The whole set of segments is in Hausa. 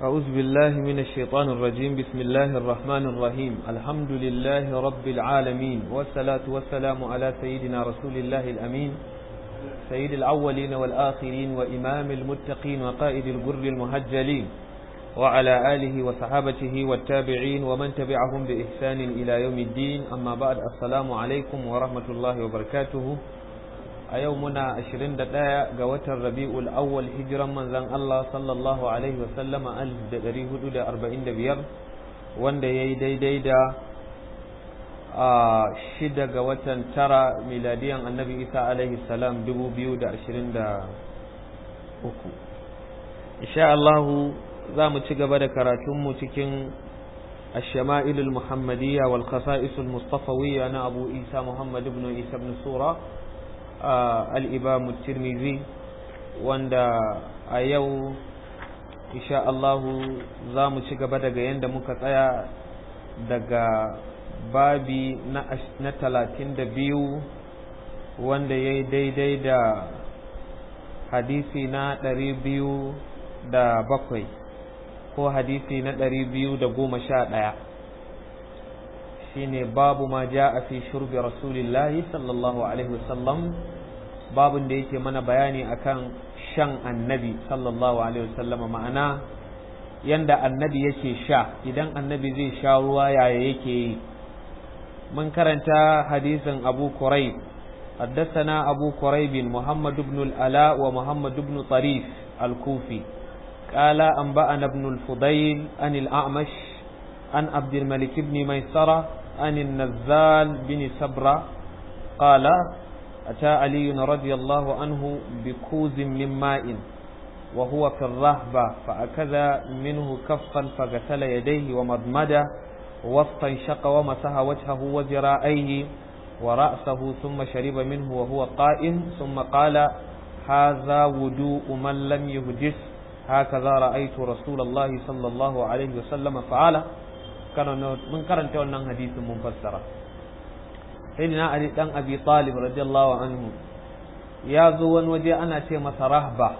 أعوذ بالله من الشيطان الرجيم بسم الله الرحمن الرحيم الحمد لله رب العالمين والصلاة والسلام على سيدنا رسول الله الأمين سيد الأولين والآخرين وإمام المتقين وقائد الجر المهجلين وعلى آله وصحابته والتابعين ومن تبعهم بإحسان إلى يوم الدين أما بعد السلام عليكم ورحمة الله وبركاته a yau muna 21 ga watan rabi'ul awwal hijiran manzan Allah sallallahu alaihi wasallama 1445 wanda ya yi daidai da a shida ga watan tara miladiyan annabi isa alaihi salam 2023 insha Allah za mu ci gaba da karatunmu cikin الشمائل المحمدية والخصائص المصطفوية أنا أبو إيسى محمد بن إيسى بن سورة al'ibamu tirmizi wanda a yau insha Allahu za mu ci gaba daga yadda muka tsaya daga babi na talatin da biyu wanda ya yi daidai da hadisi na ɗari biyu da bakwai ko hadisi na ɗari biyu da goma sha ɗaya shine babu ma ja a fi shurbi rasulillahi sallallahu alaihi wasallam babun da yake mana bayani akan shan annabi sallallahu alaihi wasallam ma'ana yanda annabi yake sha idan annabi zai sha ruwa yaya yake yi mun karanta hadisin abu kurayb حدثنا أبو كريب محمد بن الألاء ومحمد بن طريف الكوفي قال أنبأنا ابن الفضيل عن الأعمش عن عبد الملك بن ميسرة عن النزال بن سبرة قال أتى علي رضي الله عنه بكوز من ماء وهو في الرهبة فأكذ منه كفا فغسل يديه ومضمد واستنشق ومسح وجهه وذراعيه ورأسه ثم شرب منه وهو قائم ثم قال هذا وضوء من لم يهدث هكذا رأيت رسول الله صلى الله عليه وسلم فعله mun karanta wannan hadisin mun fassara sayyidina ali dan abi talib radiyallahu anhu ya zo wani waje ana ce masa rahba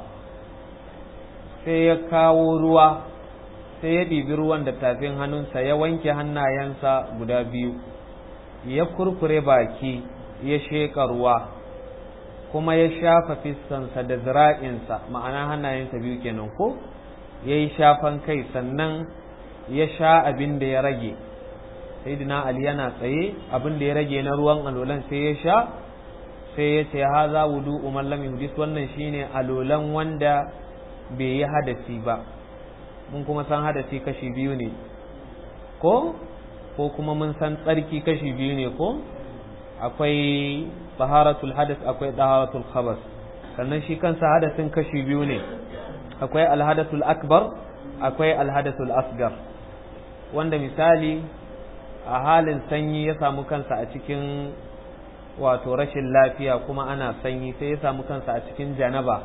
sai ya kawo ruwa sai ya ɗibi ruwan da tafin hannunsa ya wanke hannayensa guda biyu ya kurkure baki ya sheƙa ruwa kuma ya shafa fiskansa da zira'insa ma'ana hannayensa biyu kenan ko ya yi shafan kai sannan ya sha abin da ya rage sayyidina ali yana tsaye abin da ya rage na ruwan alolan sai ya sha sai ya ce haza wudu umar lam yuhdis wannan shine alolan wanda bai yi hadasi ba mun kuma san hadasi kashi biyu ne ko ko kuma mun san tsarki kashi biyu ne ko akwai taharatul hadas akwai taharatul khabas sannan shi kansa hadasin kashi biyu ne akwai alhadasul akbar akwai alhadasul asgar wanda misali a halin sanyi ya samu kansa a cikin wato rashin lafiya kuma ana sanyi sai ya samu kansa a cikin janaba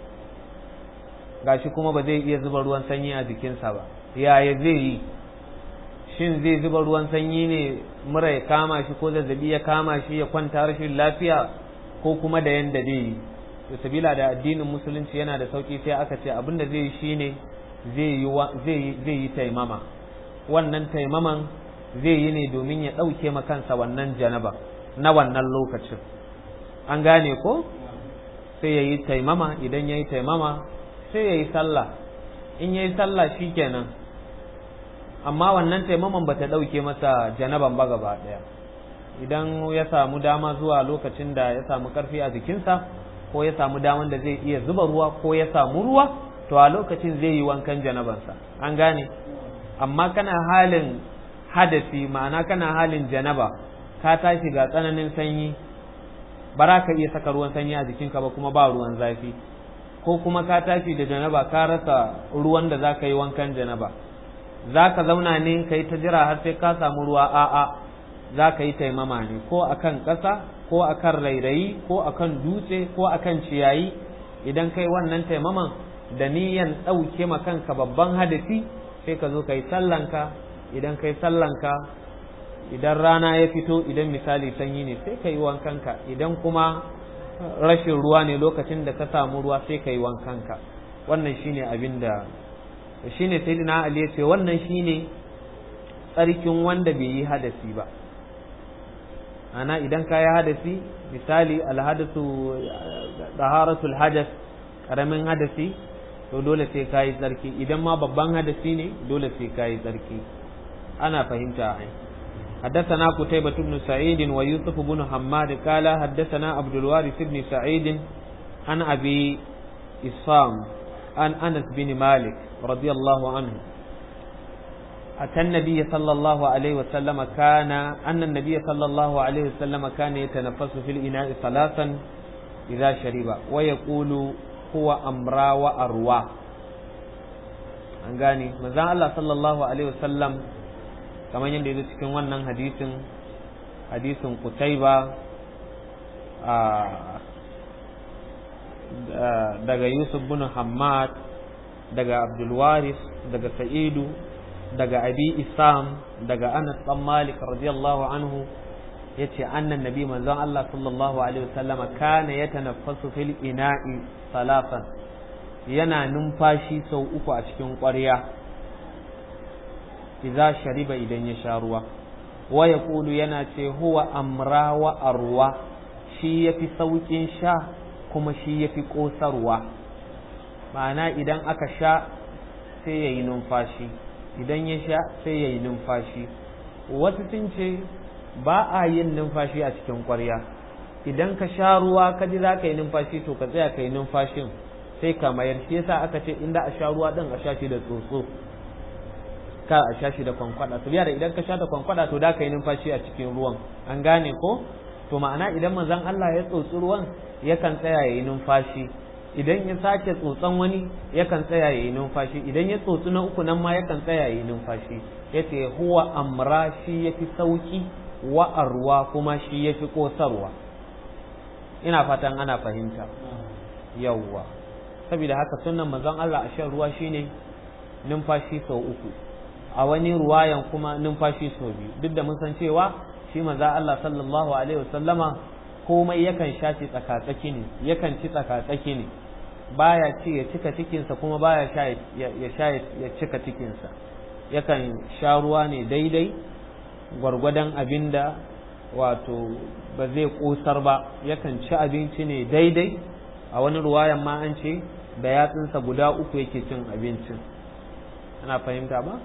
gashi kuma ba zai iya zuba ruwan sanyi a jikinsa ba yaya zai yi shin zai zuba ruwan sanyi ne mura ya kama shi ko zazzabi ya kama shi ya kwanta rashin lafiya ko kuma da yanda zai yi to sabila da addinin musulunci yana da sauki sai aka ce abin da zai yi shine zai yi taimama wannan taimaman zai yi ne domin ya ɗauke kansa wannan janaba na wannan lokacin an gane ko sai ya yi taimama idan ya yi taimama sai ya yi sallah in ya yi sallah shi kenan amma wannan taimaman ba ta ɗauke masa janaban ba gaba ɗaya idan ya samu dama zuwa lokacin da ya samu ƙarfi a jikinsa ko ya samu daman da zai iya zuba ruwa ko ya samu ruwa to a lokacin zai yi wankan janabansa an gane amma kana halin hadasi ma'ana kana halin janaba ka tashi ga tsananin sanyi ba za ka iya saka ruwan sanyi a jikinka ba kuma ba ruwan zafi ko kuma ka tashi da janaba ka rasa ruwan da za ka yi wankan janaba za ka zauna ne ka yi ta jira har sai ka samu ruwa a'a za ka yi taimama ne ko akan ƙasa ko akan rairayi ko akan dutse ko akan ciyayi idan kai wannan taimaman da niyan ɗauke ma kanka babban hadasi sai ka zo ka yi sallanka idan ka yi sallanka idan rana ya fito idan misali sanyi ne sai ka yi wankanka idan kuma rashin ruwa ne lokacin da ka samu ruwa sai ka yi wankanka wannan shine abin da shine sayyidina ali ya ce wannan shine tsarkin wanda bai yi hadasi ba ana idan ka yi hadasi misali alhadasu taharatul hadas karamin hadasi to dole sai ka yi tsarki idan ma babban hadasi ne dole sai ka yi tsarki ana fahimta ai حدثنا قتيبة بن سعيد ويوسف بن حماد قال حدثنا عبد الوارث بن سعيد عن أبي إصام عن أنس بن مالك رضي الله عنه أتى النبي صلى الله عليه وسلم كان أن النبي صلى الله عليه وسلم كان يتنفس في الإناء ثلاثا إذا شرب ويقول هو أمرا وأروى an gane manzon Allah sallallahu alaihi wasallam kamar yadda ya cikin wannan hadisin hadisin Qutaiba daga Yusuf bin Hammad daga Abdul Waris daga Sa'idu daga Abi Isam daga Anas bin Malik radiyallahu anhu yace annan nabi manzon Allah sallallahu alaihi wasallama kana yatanaffasu fil ina'i salafan yana numfashi sau uku a cikin ƙwarya idza shariba idan ya sha ruwa wa yaqulu yana ce huwa amra wa arwa shi yafi saukin sha kuma shi yafi kosarwa ma'ana idan aka sha sai yayi numfashi idan ya sha sai yayi numfashi wasu sun ce ba a yin numfashi a cikin ƙwarya idan ka sha ruwa ka ji za ka yi numfashi to ka tsaya ka yi numfashin sai ka mayar shi yasa aka ce inda a sha ruwa din a sha shi da tsotso ka a sha shi da kwankwada to da idan ka sha da kwankwada to da ka yi numfashi a cikin ruwan an gane ko to ma'ana idan manzon Allah ya tsotsi ruwan yakan tsaya ya yi numfashi idan ya sake tsotson wani yakan tsaya ya yi numfashi idan ya tsotsi na uku nan ma yakan tsaya ya yi numfashi yace huwa amra shi yafi sauki wa arwa kuma shi yafi kosarwa ina fatan ana fahimta yawwa saboda haka sunan manzon Allah a shan ruwa shine numfashi sau uku a wani ruwayan kuma numfashi sau biyu duk da mun san cewa shi manzon Allah sallallahu alaihi wasallama komai yakan sha ci tsakatsaki ne yakan ci tsakatsaki ne baya ci ya cika cikinsa kuma baya sha ya sha ya cika cikinsa yakan sha ruwa ne daidai gwargwadon abinda wato ba zai kosar ba yakan ci abinci ne daidai a wani ruwayan ma an ce da yatsunsa guda uku yake cin abincin ana fahimta ba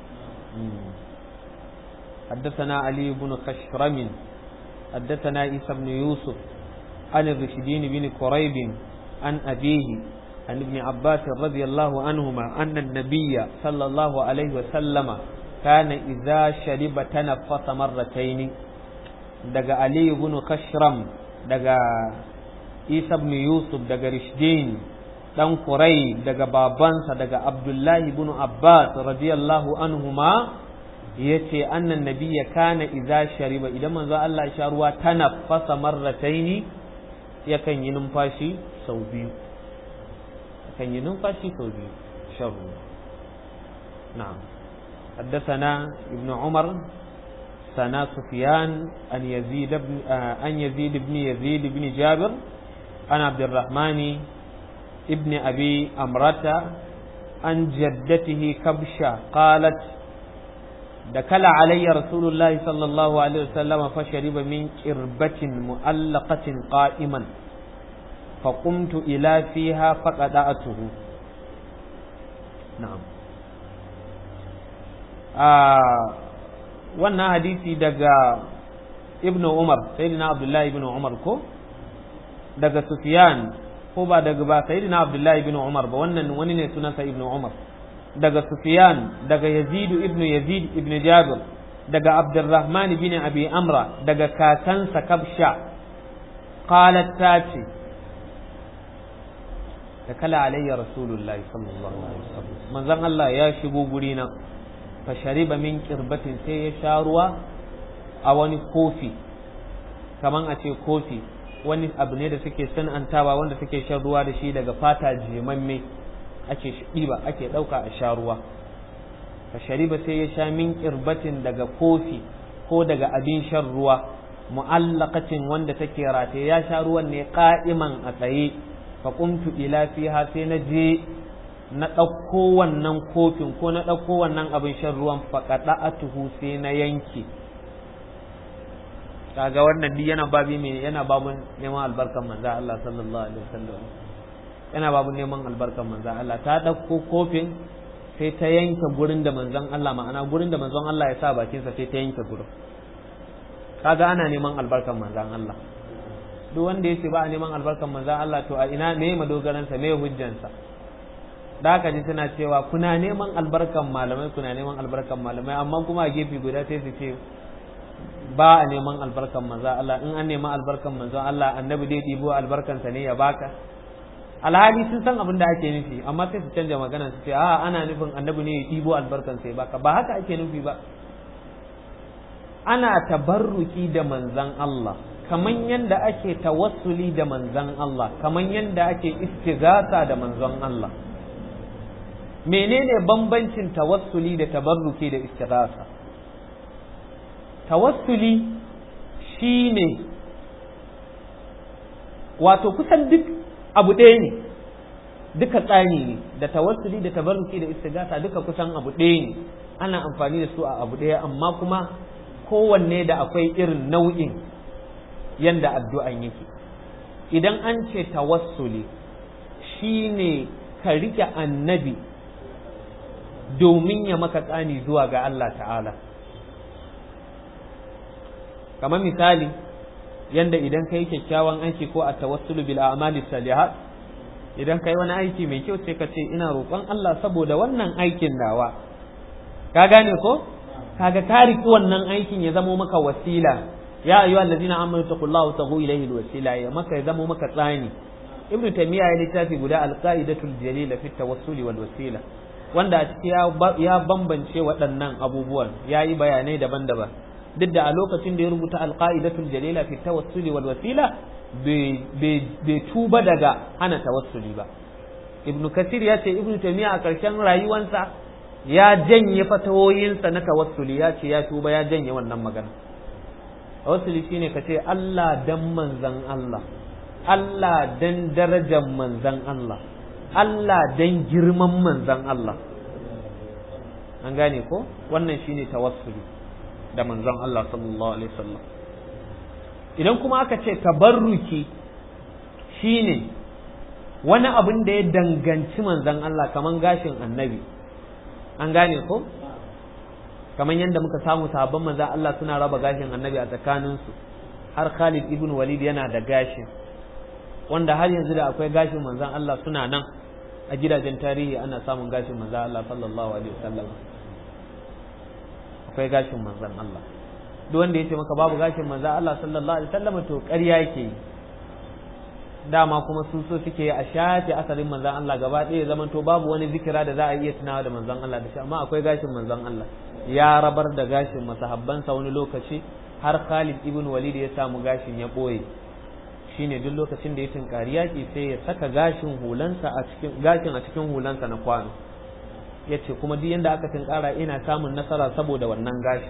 حدثنا علي بن خشرم حدثنا عيسى بن يوسف عن الرشدين بن قريب عن أبيه عن ابن عباس رضي الله عنهما أن النبي صلى الله عليه وسلم كان إذا شرب تنفس مرتين دقى علي بن خشرم دقى عيسى بن يوسف دقى رشدين dan Kurai daga babansa daga Abdullahi ibn Abbas radiyallahu anhuma yace annan nabiyya kana idza shariba idan manzo Allah ya sha ruwa tanaffasa marrataini yakan yi numfashi sau biyu yakan yi numfashi sau biyu shan ruwa na'am حدثنا ابن عمر سنا سفيان أن يزيد بن أن يزيد بن يزيد بن جابر عن عبد الرحمن ابن أبي أمرة عن جدته كبشة قالت دكل علي رسول الله صلى الله عليه وسلم فشرب من كربة مؤلقة قائما فقمت إلى فيها فقدأته نعم آه wannan hadisi daga ibnu umar sayyidina abdullahi ibnu umar ko daga sufyan ko ba daga ba sayyidina abdullahi ibn umar ba wannan wani ne sunansa ibn umar daga sufyan daga yazid ibn yazid ibn jabir daga abdurrahman bin abi amra daga kakansa kabsha qalat tati da kala alayya rasulullahi sallallahu alaihi wasallam manzon Allah ya shigo guri na fa shariba min qirbatin sai ya sha ruwa a wani kofi kaman a ce kofi wani abu ne da suke san'antawa wanda suke shan ruwa da shi daga fata jimamme ake ɗiba ake ɗauka a sha ruwa fa shariba sai ya sha min kirbatin daga kofi ko daga abin shan ruwa mu'allaqatin wanda take rataye ya sha ruwan ne qa'iman a tsaye fa qumtu ila fiha sai na je na ɗauko wannan kofin ko na ɗauko wannan abin shan ruwan faƙaɗa a tuhu sai na yanke kaga wannan duk yana babi mai yana babun neman albarkan manzo Allah sallallahu alaihi wasallam yana babun neman albarkan manzo Allah ta ɗauko kofin sai ta yanke gurin da manzon Allah ma'ana gurin da manzon Allah ya sa bakinsa sai ta yanke gurin kaga ana neman albarkan manzon Allah duk wanda ya ce ba a neman albarkan manzon Allah to a ina me madogaransa me hujjansa da haka ji suna cewa kuna neman albarkan malamai kuna neman albarkan malamai amma kuma a gefe guda sai su ce ba a neman albarkan manzo Allah in an nema albarkan manzo Allah annabi dai ɗibo albarkansa ne ya baka alhali sun san abin da ake nufi amma sai su canja magana su ce a ana nufin annabi ne ya ɗibo albarkansa ya baka ba haka ake nufi ba ana tabarruki da manzan Allah kaman yanda ake tawassuli da manzan Allah kaman yanda ake istighatha da manzon Allah menene bambancin tawassuli da tabarruki da istighatha tawassuli shine wato kusan duk abu ɗaya ne duka tsani ne da tawassuli da tabarruki da istighatha duka kusan abu ɗaya ne ana amfani da su a abu ɗaya amma kuma kowanne da akwai irin nau'in yanda addu'an yake idan an ce tawassuli shine ka rike annabi domin ya maka tsani zuwa ga Allah ta'ala kamar misali yanda idan ka yi kyakkyawan aiki ko a tawassulu bil a'mali salihat idan ka yi wani aiki mai kyau sai ka ce ina roƙon Allah saboda wannan aikin nawa ka gane ko kaga ka riki wannan aikin ya zamo maka wasila ya ayyuhal ladina amanu taqullaha tagu ilayhi alwasila ya maka ya zamo maka tsani ibnu taymiya ya littafi guda alqaidatul jalila fi tawassuli wal wasila wanda a ciki ya bambance waɗannan abubuwan ya yi bayanai daban-daban duk da a lokacin da ya rubuta alqaidatul jalila fi tawassuli wal wasila bai tuba daga hana tawassuli ba ibnu kasir ya ce ibnu taymiya a ƙarshen rayuwansa ya janye fatawoyinsa na tawassuli ya ce ya tuba ya janye wannan magana tawassuli shine ka ce Allah dan manzan Allah Allah dan darajar manzan Allah Allah dan girman manzan Allah an gane ko wannan shine tawassuli da manzan Allah sallallahu alaihi wasallam idan kuma aka ce tabarruki shine wani abin da ya danganci manzan Allah kaman gashin annabi an gane ko kamar yadda muka samu sahabban manzan Allah suna raba gashin annabi a tsakaninsu har Khalid ibn Walid yana da gashin wanda har yanzu da akwai gashin manzan Allah suna nan a gidajen tarihi ana samun gashin manzan Allah sallallahu alaihi wasallam akwai gashin manzan Allah duk wanda ya ce maka babu gashin manzan Allah sallallahu alaihi wasallam to ƙarya yake yi dama kuma sun so suke a shafe asalin manzan Allah gaba ɗaya zaman to babu wani zikira da za a iya tunawa da manzan Allah da shi amma akwai gashin manzan Allah ya rabar da gashin masahabbansa wani lokaci har Khalid ibn Walid ya samu gashin ya ɓoye shine duk lokacin da ya tinkari yaƙi sai ya saka gashin hulansa a cikin gashin a cikin hulansa na kwano ya ce kuma duk yanda aka tinkara ina samun nasara saboda wannan gashi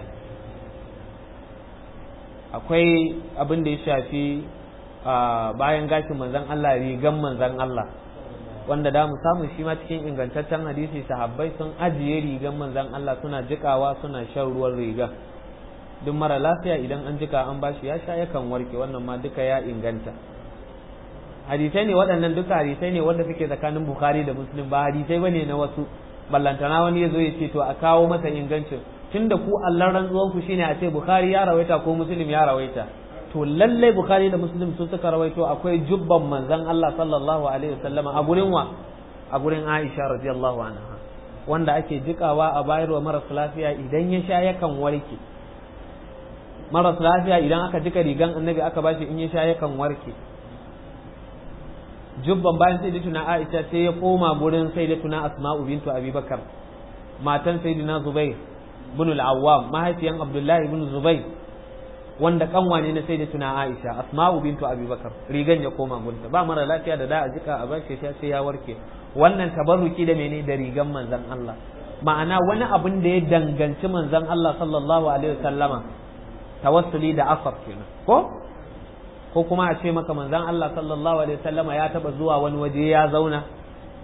akwai abin da ya shafi bayan gashin manzan Allah rigan manzan Allah wanda da mu samu shi ma cikin ingantaccen hadisi sahabbai sun ajiye rigan manzan Allah suna jikawa suna shan ruwan rigan duk mara lafiya idan an jika an bashi ya sha yakan warke wannan ma duka ya inganta hadisai ne waɗannan duka hadisai ne wanda suke tsakanin bukhari da muslim ba hadisai bane na wasu ballantana wani ya zo ya ce to a kawo masa ingancin tunda ku allan rantsuwan ku shine a ce bukhari ya rawaita ko muslim ya rawaita to lallai bukhari da muslim sun suka rawaito akwai jubban manzon Allah sallallahu alaihi wasallama a gurin wa a gurin Aisha radiyallahu anha wanda ake jikawa a bayarwa maras lafiya idan ya sha yakan warke maras lafiya idan aka jika rigan annabi aka bashi in ya sha yakan warke jubban bayan sai tuna Aisha sai ya koma gurin sai tuna Asma'u bintu Abi Bakar matan sayyidina Zubair ibn al-Awwam mahaifiyan Abdullahi ibn Zubair wanda kanwa ne na sai da tuna Aisha Asma'u bintu Abi Bakar rigan ya koma gunta ba mara lafiya da da a jika a bashi sha sai ya warke wannan tabarruki da mene da rigan manzon Allah ma'ana wani abin da ya danganci manzon Allah sallallahu alaihi wasallama tawassuli da asar kenan ko ko kuma a ce maka manzon Allah sallallahu alaihi wasallama ya taba zuwa wani waje ya zauna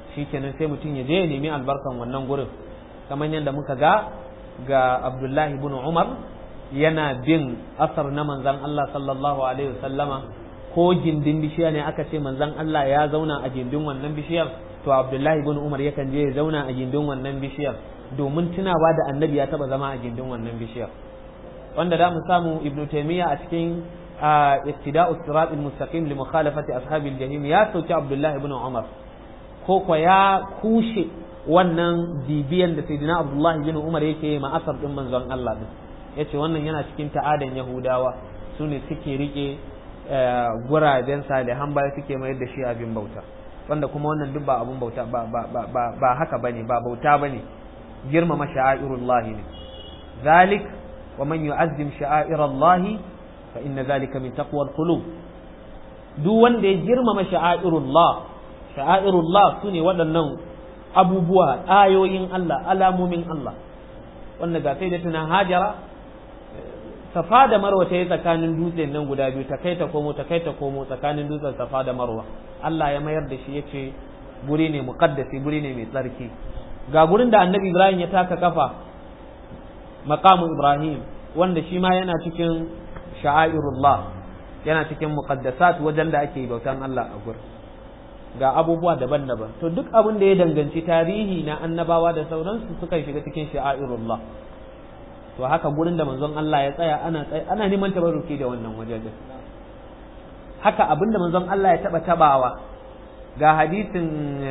shikenan sai mutum ya je ya nemi albarkan wannan gurin kamar yadda muka ga ga Abdullahi ibn Umar yana bin asar na manzan Allah sallallahu alaihi wasallama ko gindin bishiya ne aka ce manzan Allah ya zauna a gindin wannan bishiyar to Abdullahi ibn Umar yakan je ya zauna a gindin wannan bishiyar domin tunawa da annabi ya taba zama a gindin wannan bishiyar wanda da mu samu Ibn Taymiyyah a cikin ittida'u sirat al-mustaqim li mukhalafati ashabil jahim ya sauki Abdullahi ibn Umar ko ko ya kushe wannan bibiyan da sayyidina Abdullahi ibn Umar yake ma asar din manzon Allah din ya ce wannan yana cikin ta'adan yahudawa su ne suke rike guraben salihan baya suke mayar da shi abin bauta wanda kuma wannan duk ba abin bauta ba haka bane ba bauta bane girmama sha'airullah ne zalik wa man yu'azzim sha'airallah fa inna zalika min taqwa alqulub duk wanda ya girmama sha'airullah sha'airullah sune waɗannan abubuwa ayoyin Allah alamomin Allah wanda ga sai da tuna hajara safa da marwa ta yi tsakanin dutsen nan guda biyu ta kai ta komo ta kai ta komo tsakanin dutsen safa da marwa Allah ya mayar da shi ya ce guri ne muqaddasi guri ne mai tsarki ga gurin da annabi Ibrahim ya taka kafa maqamu Ibrahim wanda shi ma yana cikin sha'airullah yana cikin muqaddasat wajen da ake bautan Allah a gurin ga abubuwa daban-daban to duk abin da ya danganci tarihi na annabawa da sauransu suka shiga cikin sha'airullah to haka gurin da manzon Allah ya tsaya ana ana neman tabarruki da wannan wajejen haka abin da manzon Allah ya taba tabawa ga hadisin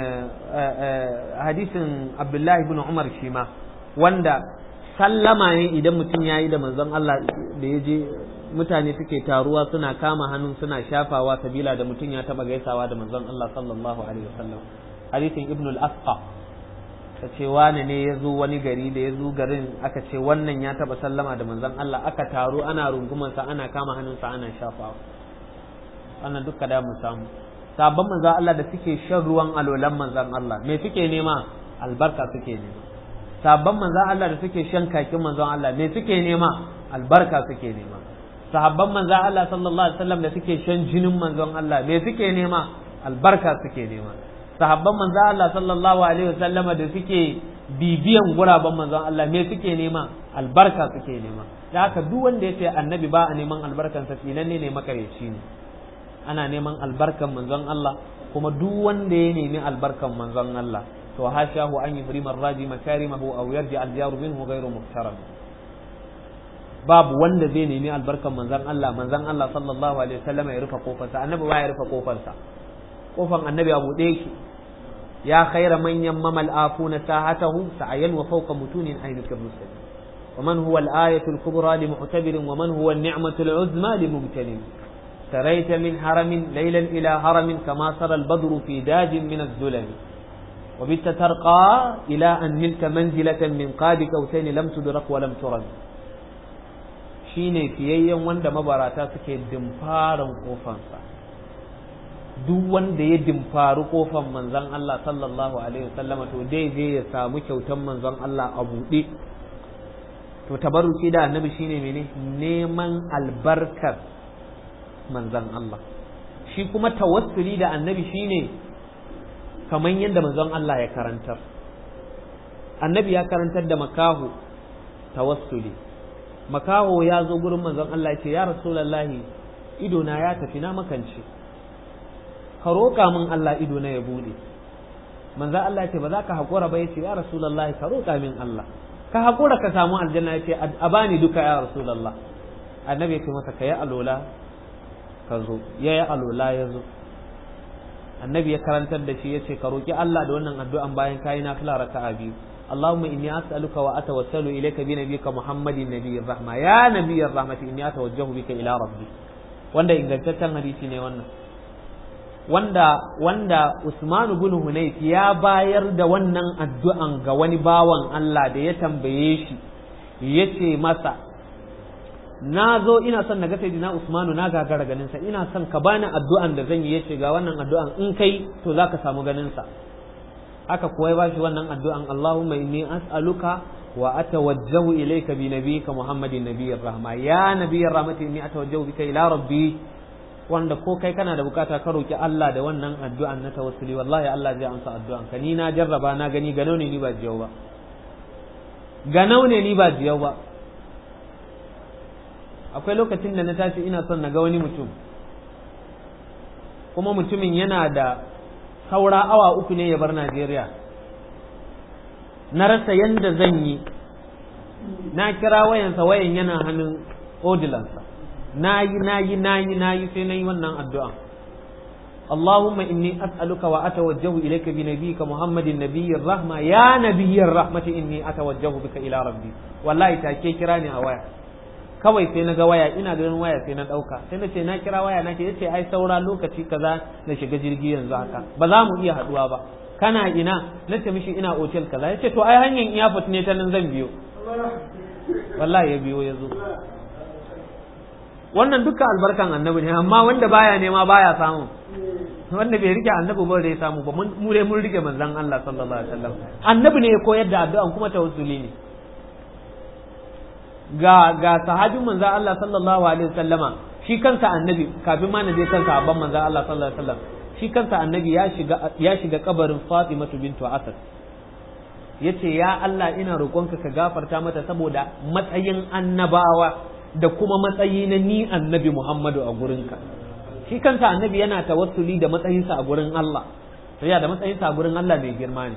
hadisin Abdullahi ibn Umar shi ma wanda sallama ne idan mutum ya yi da manzon Allah da ya je mutane suke taruwa suna kama hannun suna shafawa sabila da mutum ya taba gaisawa da manzon Allah sallallahu alaihi wasallam hadisin Ibn al-Asqa ta ce wane ne ya zo wani gari da ya zo garin aka ce wannan ya taba sallama da manzon Allah aka taru ana rungumansa ana kama hannunsa ana shafawa wannan duka da mu samu sabon manzon Allah da suke shan ruwan alolan manzon Allah me suke nema albarka suke nema sabon manzon Allah da suke shan kakin manzon Allah me suke nema albarka suke nema sahabban manzon Allah sallallahu alaihi wasallam da suke shan jinin manzon Allah me suke nema albarka suke nema sahabban manzon Allah sallallahu alaihi wasallama da suke bibiyan guraben manzon Allah me suke nema albarka suke nema da haka duk wanda ya ce annabi ba a neman albarkansa tsinanne ne makareci ne ana neman albarkan manzon Allah kuma duk wanda ya nemi albarkan manzon Allah to hashahu an yuhrima raji makarimahu aw yarji al-jaru minhu ghayru muhtaram babu wanda zai nemi albarkan manzon Allah manzon Allah sallallahu alaihi wasallam ya rufe kofarsa annabi ba ya rufe kofarsa kofan annabi a buɗe yake ya khaira man yammama al-afuna sahatahu sa'ayan wa fawqa mutunin aynuka rusul ومن هو الآية الكبرى لمعتبر ومن هو النعمة العظمى لمبتلم سريت من حرم ليلا إلى هرم كما سرى البدر في داج من الظلم وبت ترقى إلى أن نلت منزلة من قاب كوسين لم تدرك ولم ترد shine fiyayyen wanda mabarata suke dimfarin kofansa duk wanda ya dimfari kofan manzon Allah sallallahu alaihi wasallama to dai zai ya samu kyautan manzon Allah a buɗe to tabarruki da annabi shine mene neman albarkar manzon Allah shi kuma tawassuli da annabi shine kamar yadda manzon Allah ya karantar annabi ya karantar da makahu tawassuli makaho ya zo gurin manzon Allah ya ce ya rasulullahi ido na ya tafi na makance ka roƙa min Allah ido na ya bude manzon Allah ya ce ba za ka haƙura ba ya ce ya rasulullahi ka roƙa min Allah ka haƙura ka samu aljanna ya ce a bani duka ya rasulullah annabi ya ce masa ka yi alola ka zo ya yi alola ya zo annabi ya karantar da shi ya ce ka roƙi Allah da wannan addu'an bayan kayi na fila raka'a biyu اللهم إني أسألك وأتوسل إليك بنبيك محمد نبي الرحمة يا نبي الرحمة إني أتوجه بك إلى ربي wanda ingantaccen hadisi ne wannan wanda wanda Usman ibn Hunayf ya bayar da wannan addu'an ga wani bawan Allah da ya tambaye shi yace masa na zo ina son na ga sayyidina Usmanu na gagara ganin sa ina son ka bani addu'an da zan yi yace ga wannan addu'an in kai to zaka samu ganin sa aka kuwa ba shi wannan addu'an Allahumma inni as'aluka wa atawajjahu ilayka bi nabiyyika Muhammadin nabiyyir rahma ya nabiyyir rahmati inni atawajjahu bika ila rabbi wanda ko kai kana da bukata ka roki Allah da wannan addu'an na tawassuli wallahi Allah zai amsa addu'an ka ni na jarraba na gani ganau ne ni ba jiyau ba ganau ne ni ba jiyau ba akwai lokacin da na tashi ina son na ga wani mutum kuma mutumin yana da saura awa uku ne ya bar Najeriya na rasa yanda zan yi na kira wayansa wayan yana hannun odilansa na yi na yi na yi na yi sai na yi wannan addu'a اللهم إني أسألك وأتوجه إليك بنبيك محمد النبي الرحمة يا نبي الرحمة إني أتوجه بك إلى ربي والله تاكي كراني أوايا kawai sai na ga waya ina ganin waya sai na ɗauka sai na ce na kira waya na ce yace ai saura lokaci kaza na shiga jirgi yanzu haka ba za mu iya haduwa ba kana ina na ce mishi ina otel kaza yace to ai hanyar iyafot ne ta nan zan biyo wallahi ya biyo ya zo wannan duka albarkan annabi ne amma wanda baya nema baya samu wanda bai rike annabi ba da ya samu ba mu dai mun rike manzon Allah sallallahu alaihi wasallam annabi ne ya koyar da addu'an kuma tawassuli ne ga ga sahabin manzon Allah sallallahu alaihi wasallama shi kansa annabi kafin ma na je kansa abban manzon Allah sallallahu alaihi wasallam shi kansa annabi ya shiga ya shiga kabarin Fatimatu bintu Asad yace ya Allah ina roƙonka ka gafarta mata saboda matsayin annabawa da kuma matsayi na ni annabi Muhammadu a gurinka shi kansa annabi yana tawassuli da matsayinsa a gurin Allah to ya da matsayinsa a gurin Allah mai girma ne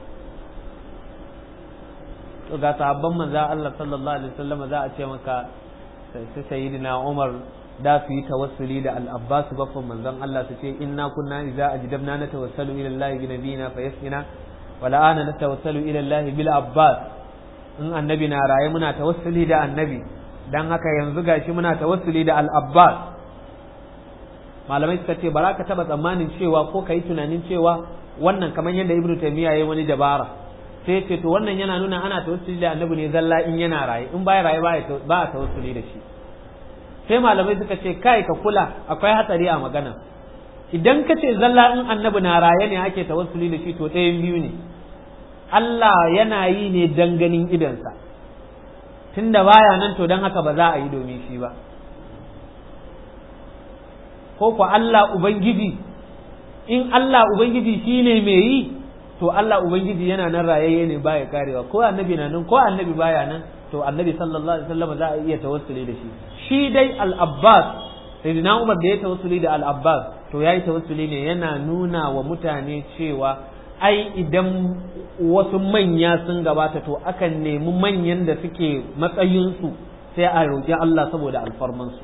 to ga sahabban manzo Allah sallallahu alaihi wasallam za a ce maka sai sayyidina Umar da su yi tawassuli da al-Abbas baffan manzon Allah su ce inna kunna idza ajdabna natawassalu ila Allah bi nabiyina fayasqina wa la'ana natawassalu ila Allah bil Abbas in annabi na raye muna tawassuli da annabi dan haka yanzu gashi muna tawassuli da al-Abbas malamai suka ce ba za ka taba tsammanin cewa ko ka yi tunanin cewa wannan kamar yadda ibnu taymiya yayi wani dabara sai ce to wannan yana nuna ana tawassuli da annabi ne zalla in yana raye in baya raye ba a tawassuli da shi sai malamai suka ce kai ka kula akwai hatsari a magana idan ka ce zalla in annabi na raye ne ake tawassuli da shi to ɗayan biyu ne Allah yana yi ne dan ganin idansa tunda baya nan to dan haka ba za a yi domin shi ba ko ku Allah Ubangiji in Allah Ubangiji shi ne mai yi to Allah Ubangiji yana nan rayayye ne baya karewa ko annabi na nan ko annabi baya nan to annabi sallallahu alaihi wasallam za a iya tawassuli da shi shi dai al-Abbas sayyidina Umar da ya tawassuli da al-Abbas to yayi tawassuli ne yana nuna wa mutane cewa ai idan wasu manya sun gabata to akan nemi manyan da suke matsayinsu sai a roƙi Allah saboda alfarmansu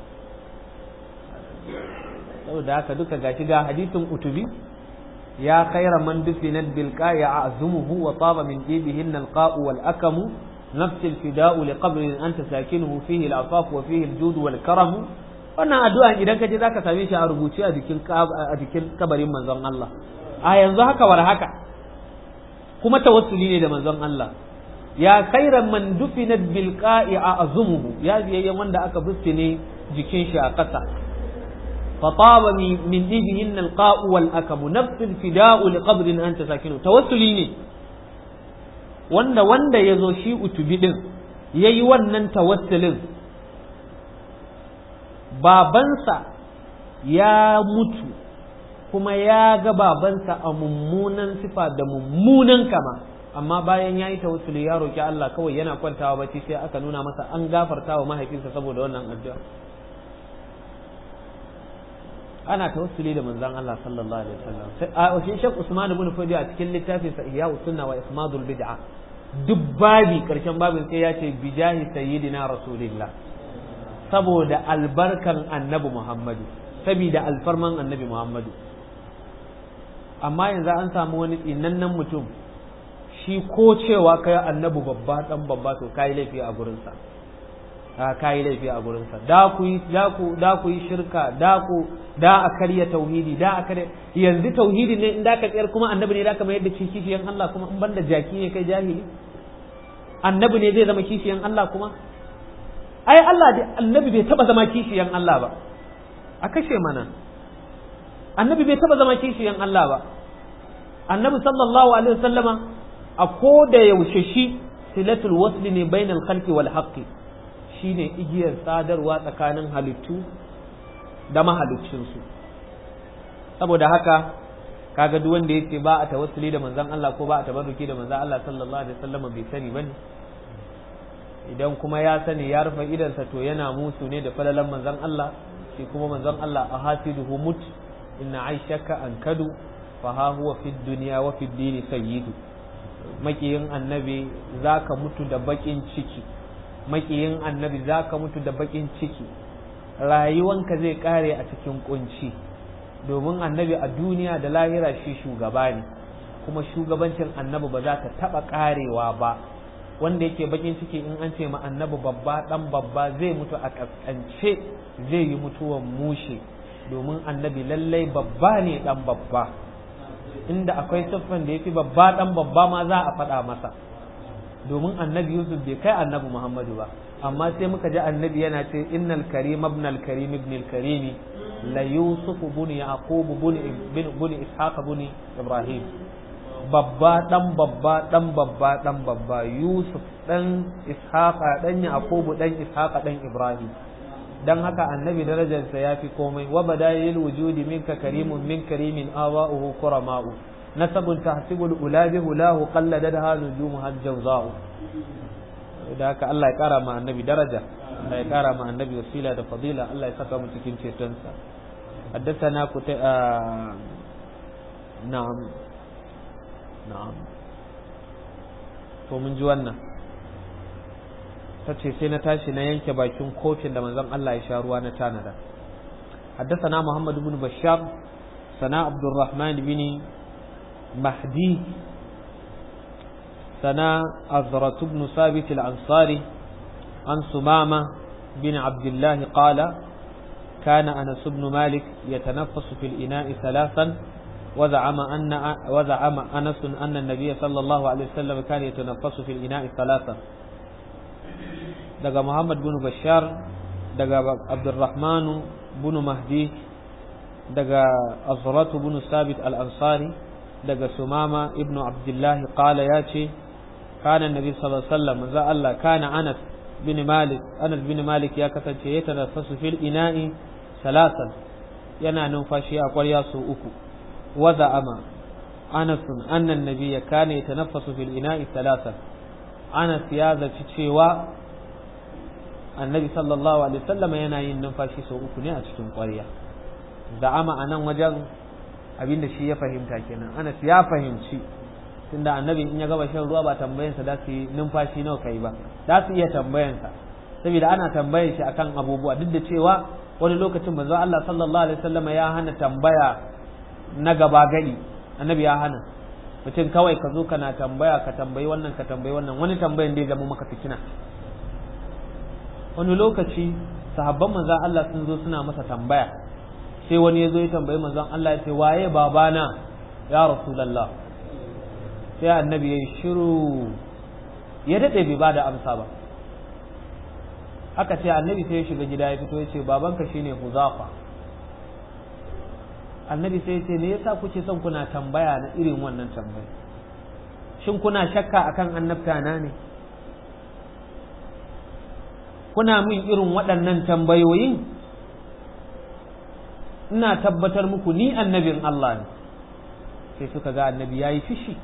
saboda haka duka gashi ga hadisin utubi ya khaira man dufinat bil qa'i a'zumuhu wa taba min jibihin al qa'u wal akamu نفس الفداء لقبر أنت ساكنه فيه العفاف وفيه الجود والكرم wannan addu'a idan ka je zaka same shi a rubuce a jikin a jikin kabarin manzon Allah a yanzu haka war haka kuma tawassuli ne da manzon Allah ya khairan man dufinat bil qa'i a'zumuhu ya biyayyen wanda aka ne jikin shi a ƙasa فطاب من ديبهن القاء والأكم نفس الفداء لقبر أنت ساكنه توسلي ne wanda wanda ya zo shi utubi din ya yi wannan tawassulin babansa ya mutu kuma ya ga babansa a mummunan sifa da mummunan kama amma bayan ya yi tawassuli ya roki Allah kawai yana kwantawa bacci sai aka nuna masa an gafarta wa mahaifinsa saboda wannan addu'a ana tawassuli da manzon Allah sallallahu alaihi wasallam a shi Sheikh Usman ibn Fudi a cikin littafin sa Ihya Sunna wa Ismadul Bid'a duk babi karshen babin sai ya ce bijahi sayyidina rasulillah saboda albarkan annabi Muhammadu saboda alfarman annabi Muhammadu amma yanzu an samu wani tsinannen mutum shi ko cewa kai annabi babba dan babba to kai laifi a gurinsa a kayi laifi a gurinsa da ku yi da ku da ku yi shirka da ku da a karya tauhidi da a karya yanzu tauhidi ne in da ka tsayar kuma annabi ne da ka mayar da shi kishiyan Allah kuma in banda jaki ne kai jahili annabi ne zai zama kishiyan Allah kuma ai Allah da annabi bai taba zama kishiyan Allah ba a kashe mana annabi bai taba zama kishiyan Allah ba annabi sallallahu alaihi wasallama a ko da yaushe shi silatul wasli ne bainal khalqi wal haqqi shine igiyar sadarwa tsakanin halittu da mahaliccinsu saboda haka kaga duk wanda yace ba a tawassuli da manzon Allah ko ba a tabarruki da manzon Allah sallallahu alaihi wasallam bai sani bane idan kuma ya sani ya rufe idansa to yana musu ne da falalan manzon Allah shi kuma manzon Allah a hasiduhu mut inna aishaka an kadu fa ha huwa fid dunya wa fid dini sayyidu makiyin annabi zaka mutu da bakin ciki makiyin annabi zaka mutu da bakin ciki rayuwanka zai kare a cikin kunci domin annabi a duniya da lahira shi shugaba ne kuma shugabancin annabi ba za ta taba karewa ba wanda yake bakin ciki in an ce ma annabi babba dan babba zai mutu a kaskance zai yi mutuwan mushe domin annabi lallai babba ne dan babba inda akwai siffan da yafi babba dan babba ma za a faɗa masa domin annabi yusuf bai kai annabi muhammadu ba amma sai muka ji annabi yana ce innal karim ibn al karim ibn al karimi la yusuf ibn yaqub ibn ishaq ibn ibrahim babba dan babba dan babba dan babba yusuf dan ishaqa dan yaqub dan ishaqa dan ibrahim dan haka annabi darajarsa ya fi komai wa badayil wujudi minka karimun min karimin awa'uhu kurama'u nasabun tahsibul ulabi hulahu qalladadha nujumu hajjawza'u da haka Allah ya kara ma annabi daraja Allah ya kara ma annabi wasila da fadila Allah ya saka mu cikin cetonsa حدثنا كت... آه... نعم نعم to mun ji wannan ta ce sai na tashi na yanke bakin kofin da manzon Allah ya sha ruwa na tanada حدثنا محمد بن بشار سنا عبد الرحمن بن مهدي سنا أزرة بن ثابت الأنصاري عن سمامة بن عبد الله قال كان أنس بن مالك يتنفس في الإناء ثلاثا وزعم أن وزعم أنس أن النبي صلى الله عليه وسلم كان يتنفس في الإناء ثلاثا دقى محمد بن بشار دقى عبد الرحمن بن مهدي دقى أزرة بن ثابت الأنصاري دقى سمامة ابن عبد الله قال ياتي كان النبي صلى الله عليه وسلم ذا الله كان أنس بن مالك أنس بن مالك يا كتنشي يتنفس في الإناء ثلاثا ينا ننفشي أقول يا أكو وزعم أنس أن النبي كان يتنفس في الإناء ثلاثا أنس يا ذا تشيوا النبي صلى الله عليه وسلم ينا ينفشي سو أكو ne a cikin ƙwarya za'ama a nan wajen abin da shi ya fahimta kenan Anas ya fahimci tunda annabi in ya gaba shan ruwa ba tambayansa da su yi numfashi nawa kai ba za su iya tambayansa saboda ana tambayar shi akan abubuwa duk da cewa wani lokacin manzo Allah sallallahu alaihi wasallam ya hana tambaya na gaba gadi annabi ya hana mutum kawai ka zo kana tambaya ka tambayi wannan ka tambayi wannan wani tambayan dai zama maka fitina wani lokaci sahabban manzon Allah sun zo suna masa tambaya sai wani ya zo ya tambayi manzon Allah ya ce waye babana ya rasulullah sai annabi ya yi shiru ya daɗe bai ba da amsa ba aka ce annabi sai ya shiga gida ya fito ya ce babanka shine huzafa annabi sai ya ce me yasa kuke son kuna tambaya na irin wannan tambaya shin kuna shakka akan annabta na ne kuna min irin waɗannan tambayoyin ina tabbatar muku ni annabin Allah ne sai suka ga annabi ya yi fishi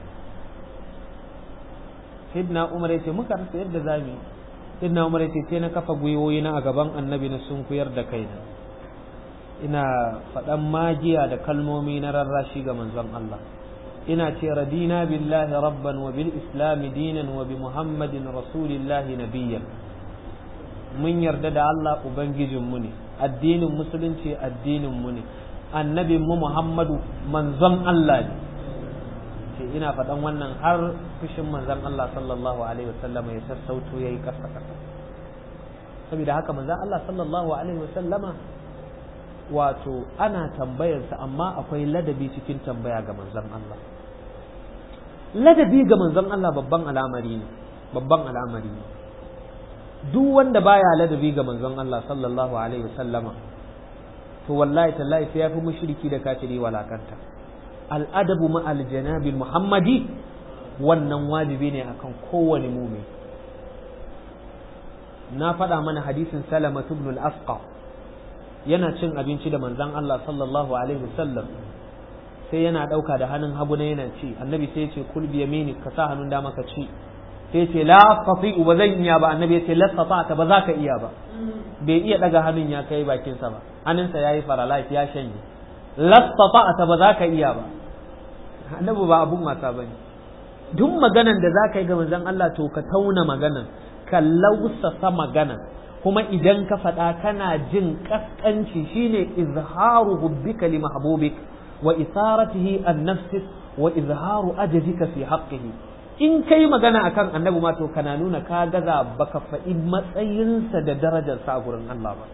sayyidina umar ya ce muka rasa yadda za mu yi sayyidina umar ya ce sai na kafa gwiwoyi na a gaban annabi na sun kuyar da kaina ina faɗan magiya da kalmomi na rarrashi ga manzon Allah ina ce radina billahi rabban wa bil islami dinan wa bi muhammadin rasulillahi nabiyyan mun yarda da Allah ubangijinmu ne addinin musulunci addinin mu ne annabin mu Muhammadu manzon Allah ne ce ina faɗan wannan har fushin manzon Allah sallallahu alaihi wasallam ya sassauto yayi kasa kasa saboda haka manzon Allah sallallahu alaihi wasallama wato ana tambayarsa amma akwai ladabi cikin tambaya ga manzon Allah ladabi ga manzon Allah babban al'amari ne babban al'amari ne duk wanda baya ladabi ga manzon Allah sallallahu alaihi wasallama to wallahi tallahi sai yafi mushriki da kafiri walakanta al'adabu ma aljanabil muhammadi wannan wajibi ne akan kowane mumin na faɗa mana hadisin salama ibn al-asqa yana cin abinci da manzon Allah sallallahu alaihi wasallam sai yana ɗauka da hannun hagu na yana ci annabi sai ya ce kul bi yamini ka sa hannun dama ka ci sai ce la tati'u ba zan iya ba annabi ya ce la ta ba za ka iya ba bai iya daga hannun ya kai bakinsa ba hannunsa yayi paralyze ya shanye la ta ba za ka iya ba annabi ba abun wasa bane duk maganan da za ka yi ga manzon Allah to ka tauna maganan ka lausasa maganan kuma idan ka faɗa kana jin kaskanci shine izharu hubbika li mahbubik wa isaratihi an nafsik wa izharu ajzika fi haqqihi in kai magana akan annabi ma to kana nuna ka gaza baka faɗi matsayinsa da darajarsa a gurin Allah ba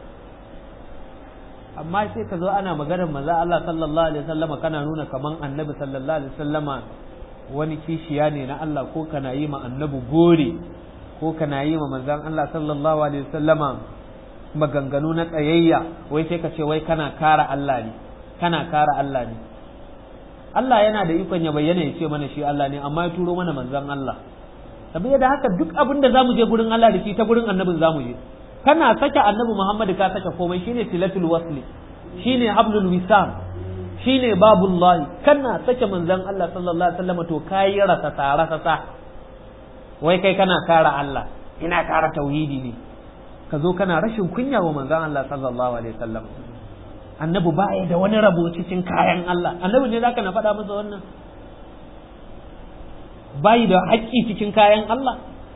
amma sai ka zo ana maganar maza Allah sallallahu alaihi wasallama kana nuna kaman annabi sallallahu alaihi wasallama wani kishiya ne na Allah ko kana yi ma annabi gore ko kana yi ma manzon Allah sallallahu alaihi wasallama maganganu na tsayayya wai sai ka ce wai kana kara Allah ne kana kara Allah ne Allah yana da ikon ya bayyana ya ce mana shi Allah ne amma ya turo mana manzon Allah saboda haka duk abin da zamu je gurin Allah da shi ta gurin annabin zamu je kana sake annabi Muhammad ka sake komai shine tilatul wasli shine hablul wisam shine babullahi kana sake manzon Allah sallallahu alaihi wasallam to kai rasa tsara sasa wai kai kana kara Allah ina kara tauhidi ne ka zo kana rashin kunya wa manzon Allah sallallahu alaihi wasallam annabi ba da wani rabo cikin kayan Allah annabi ne zaka na faɗa masa wannan bai da haƙƙi cikin kayan Allah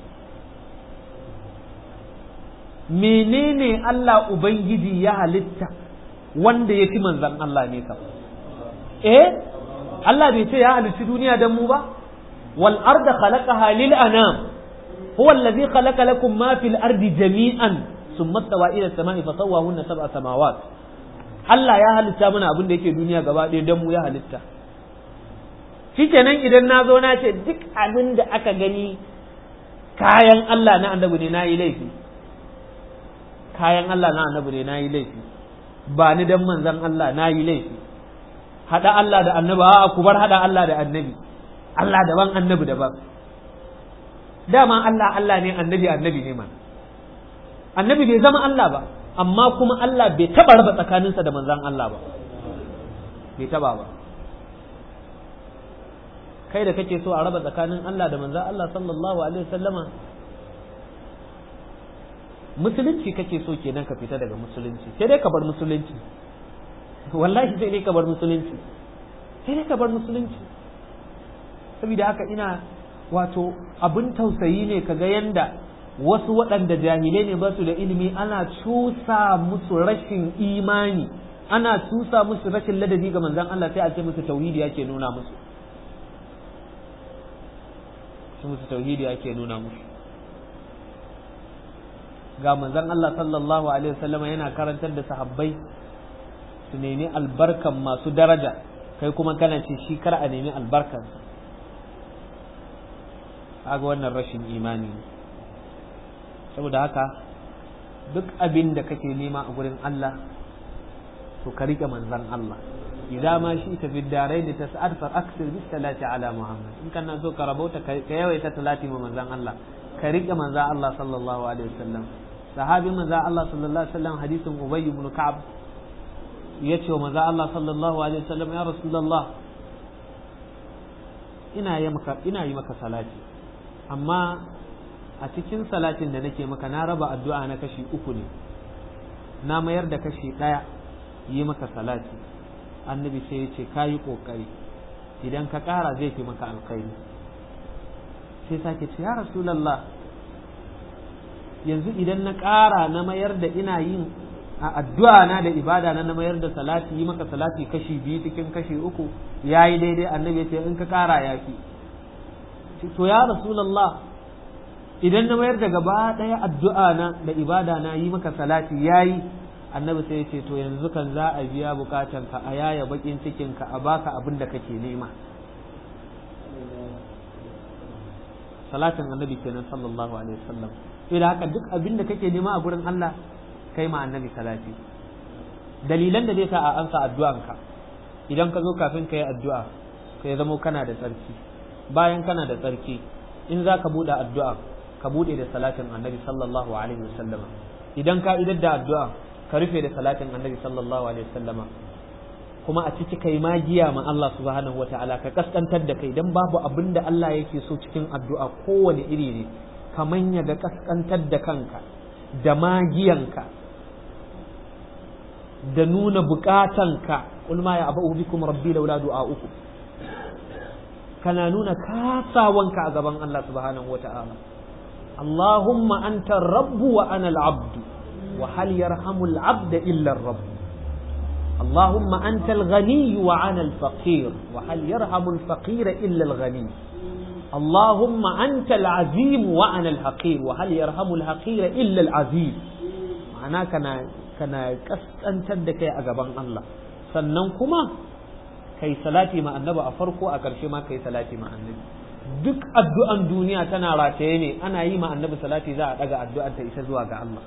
menene Allah Ubangiji ya halitta wanda ya fi manzan Allah ne kam eh Allah bai ce ya halitti duniya don mu ba wal arda khalaqaha lil anam huwa allazi khalaqa lakum ma fil ardi jami'an summa stawa ila samai fa sawwahunna sab'a samawat Allah ya halitta mana abin da yake duniya gaba ɗaya don mu ya halitta shikenan idan na zo na ce duk abin da aka gani kayan Allah na annabi ne na yi laifi kayan Allah na annabi ne na yi laifi ba ni dan manzan Allah na yi laifi haɗa Allah da annabi a ku bar haɗa Allah da annabi Allah daban annabi daban dama Allah Allah ne annabi annabi ne man annabi bai zama Allah ba amma kuma Allah bai taɓa raba tsakaninsa da manzan Allah ba bai taɓa ba kai da kake so a raba tsakanin Allah da manzan Allah sallallahu alaihi wasallama musulunci kake so kenan ka fita daga musulunci sai dai ka bar musulunci wallahi sai dai ka bar musulunci sai dai ka bar musulunci saboda haka ina wato abin tausayi ne kaga yanda wasu waɗanda jahilai ne ba su da ilimi ana cusa musu rashin imani ana cusa musu rashin ladabi ga manzon Allah sai a ce musu tauhidi yake nuna musu su musu tauhidi yake nuna musu ga manzon Allah sallallahu alaihi wasallam yana karantar da sahabbai su nemi albarkan masu daraja kai kuma kana ce shi kar a nemi albarkan kaga wannan rashin imani ne saboda haka duk abin da kake nema a gurin Allah to ka rike manzon Allah idza ma shi ta fi darai da ta sa'ad fa aksir bis salati ala muhammad in kana so ka rabauta ka yawaita salati ma manzon Allah ka rike manzon Allah sallallahu alaihi wasallam sahabi manzon Allah sallallahu alaihi wasallam hadisin ubay ibn ka'ab yace wa manzon Allah sallallahu alaihi wasallam ya rasulullah ina yi maka ina yi maka salati amma a cikin salatin da nake maka na raba addu'a na kashi uku ne na mayar da kashi ɗaya yi maka salati annabi sai ya ce ka yi ƙoƙari idan ka ƙara zai fi maka alkhairi sai sake ce ya rasulallah yanzu idan na ƙara na mayar da ina yin a addu'a na da ibada na na mayar da salati yi maka salati kashi biyu cikin kashi uku ya yi daidai annabi ya ce in ka ƙara ya fi to ya rasulallah idan na mayar da gaba ɗaya addu'a na da ibada na yi maka salati yayi annabi sai ya ce to yanzu kan za a biya bukatan ka a yaya bakin cikin ka a baka abin da kake nema salatin annabi kenan sallallahu alaihi wasallam sai da haka duk abin da kake nema a gurin Allah kai ma annabi salati dalilan da zai sa a ansa addu'anka idan ka zo kafin ka yi addu'a ka ya zamo kana da tsarki bayan kana da tsarki in za ka buɗe addu'a ka buɗe da salatin annabi sallallahu alaihi wasallam idan ka idar da addu'a ka rufe da salatin annabi sallallahu alaihi wasallama kuma a ciki kai magiya ma Allah subhanahu wata'ala ka kaskantar da kai dan babu abin da Allah yake so cikin addu'a kowane iri ne kaman ya ga kaskantar da kanka da magiyanka da nuna bukatanka qul ma ya abu bikum rabbi laula du'a'ukum kana nuna kasawanka a gaban Allah subhanahu wata'ala Allahumma anta rabbu wa ana al-abdu wa hal yarhamu al-abda illa ar-rabb اللهم أنت الغني وأنا الفقير وهل يرحم الفقير إلا الغني اللهم أنت العزيم وأنا الحقير وهل يرحم الحقير إلا العزيم معناه كان كان كسانtar da kai a gaban Allah sannan kuma kai salati ma annabi a farko a ƙarshe ma kai salati ma annabi duk addu'an duniya tana rataye ne ana yi ma annabi salati za a daga addu'ar ta isa zuwa ga Allah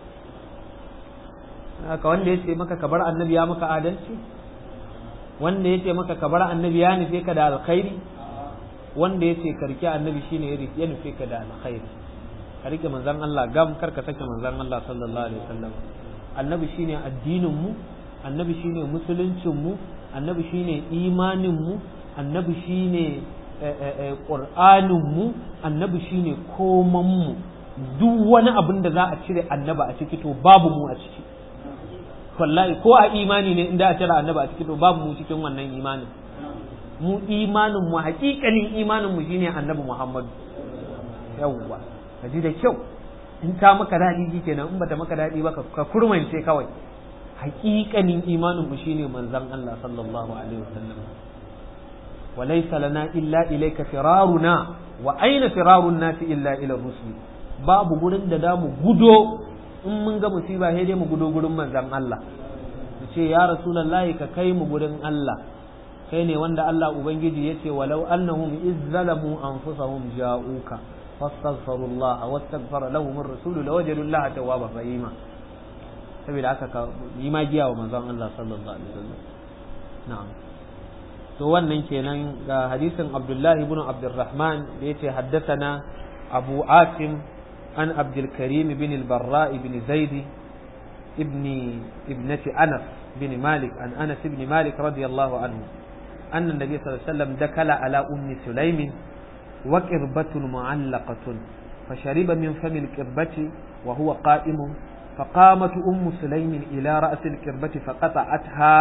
haka wanda ya ce maka ka bar annabi ya maka adalci wanda ya ce maka ka bar annabi ya nufe ka da alkhairi wanda ya ce ka rike annabi shine ya nufe ka da alkhairi ka rike manzon Allah gam kar ka sake manzon Allah sallallahu alaihi wasallam annabi shine addinin mu annabi shine musuluncin mu annabi shine imanin mu annabi shine qur'anin mu annabi shine koman mu duk wani abin da za a cire annaba a ciki to babu mu a ciki wallahi ko a imani ne inda a cire annaba a ciki to babu mu cikin wannan imanin mu imanin mu hakikanin imanin mu shine annabi Muhammad yawwa ka ji da kyau in ta maka daɗi kenan in bata maka daɗi ba ka kurmance kawai hakikanin imanin mu shine manzon Allah sallallahu alaihi wasallam وليس لنا إلا إليك فرارنا وأين فرار الناس إلا إلى الرسل babu gurin da damu gudo in mun ga musiba sai dai mu gudo gurin manzon Allah mu ce ya rasulullahi ka kai mu gurin Allah kai ne wanda Allah ubangiji yace walau annahum izzalamu anfusahum ja'uka fastaghfirullah wastaghfara lahum ar-rasul lawajadu Allah tawwaba rahima saboda haka ka yi magiya wa manzon Allah sallallahu alaihi wasallam na'am to wannan kenan ga hadisin Abdullah ibn Abdurrahman da yace haddathana Abu Asim عن عبد الكريم بن البراء بن زيد ابن ابنة أنس بن مالك عن أنس بن مالك رضي الله عنه أن النبي صلى الله عليه وسلم دخل على أم سليم وكربة معلقة فشرب من فم الكربة وهو قائم فقامت أم سليم إلى رأس الكربة فقطعتها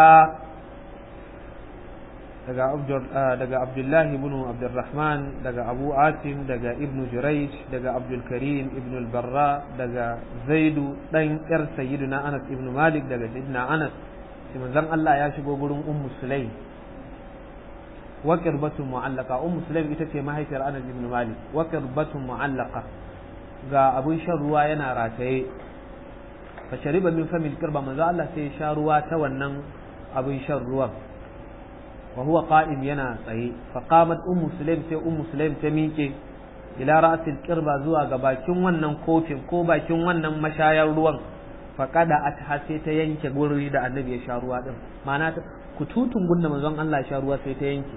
daga abdullahi ibn abdurrahman daga abu asim daga ibn jurayj daga abdulkarim ibn albarra daga zaidu dan yar sayyidina anas ibn malik daga sayyidina anas shi manzon Allah ya shigo gurin ummu sulaim wa qirbatun mu'allaqa ummu sulaim ita ce mahaifiyar anas ibn malik wa qirbatun mu'allaqa ga abun shan ruwa yana rataye fa shariba min famil qirba manzon Allah sai ya sha ruwa ta wannan abun shan ruwan وهو قائم ينا tsaye فقامت أم سليم sai أم سليم ta miƙe ila ra'sil qirba zuwa ga bakin wannan kofin ko bakin wannan mashayar ruwan faqada atha sai ta yanke guri da annabi ya sha ruwa din ma'ana kututun gunna manzon Allah ya sha ruwa sai ta yanke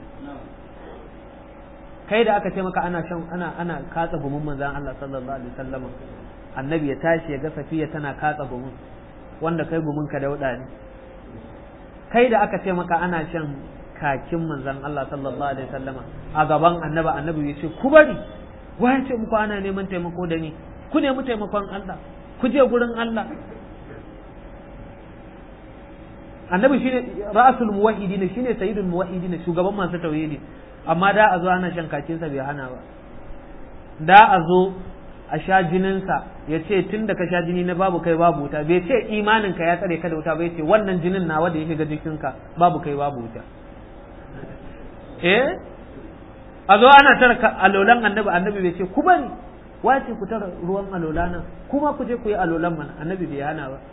kai da aka ce maka ana shan ana ana katsa gumin manzon Allah sallallahu alaihi wasallam annabi ya tashi ya ga safiya tana katsa gumin wanda kai gumin ka dauda ne kai da aka ce maka ana shan kakin manzon Allah sallallahu alaihi wasallama a gaban annaba annabi ya ce ku bari wa ya ce muku ana neman taimako da ni ku nemi taimakon Allah ku je gurin Allah annabi shine ra'sul muwahhidin shine sayyidul muwahhidin shugaban masu tauhidi amma da a zo ana shan kakin sa bai hana ba da a zo a sha jininsa ya ce tun da ka sha jini na babu kai babu wuta bai ce imaninka ya tsare ka da wuta bai ce wannan jinin nawa da ya shiga jikinka babu kai babu wuta eh a zo ana tara alolan annabi annabi bai ce ku bari wace ku tara ruwan alola nan kuma ku je ku yi alolan mana annabi bai hana ba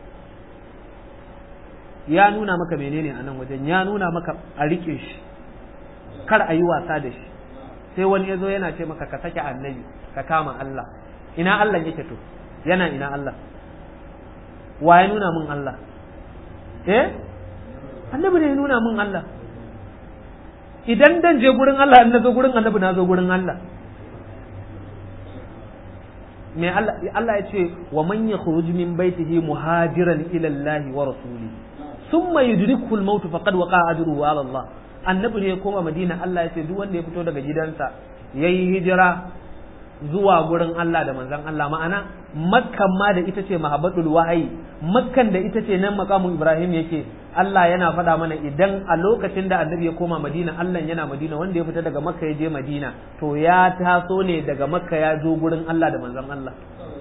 ya nuna maka menene a nan wajen ya nuna maka a rike shi kar a yi wasa da shi sai wani ya zo yana ce maka ka sake annabi ka kama Allah ina Allah yake to yana ina Allah wa ya nuna min Allah eh annabi ne ya nuna min Allah idan dan je gurin Allah in na zo gurin annabi na zo gurin Allah me Allah Allah ya ce wa man yakhruj min baitihi muhajiran ila Allah wa rasuli thumma yudrikuhu al-maut faqad waqa'a ajruhu ala Allah annabi ne ya koma Madina Allah ya ce duk wanda ya fito daga gidansa yayi hijira zuwa gurin Allah da manzon Allah ma'ana makkan ma da ita ce mahabbatul wahayi makkan da ita ce nan makamun Ibrahim yake Allah yana faɗa mana idan a lokacin da annabi ya koma Madina Allah yana Madina wanda ya fita daga Makka ya je Madina to ya taso ne daga Makka ya zo gurin Allah da manzon Allah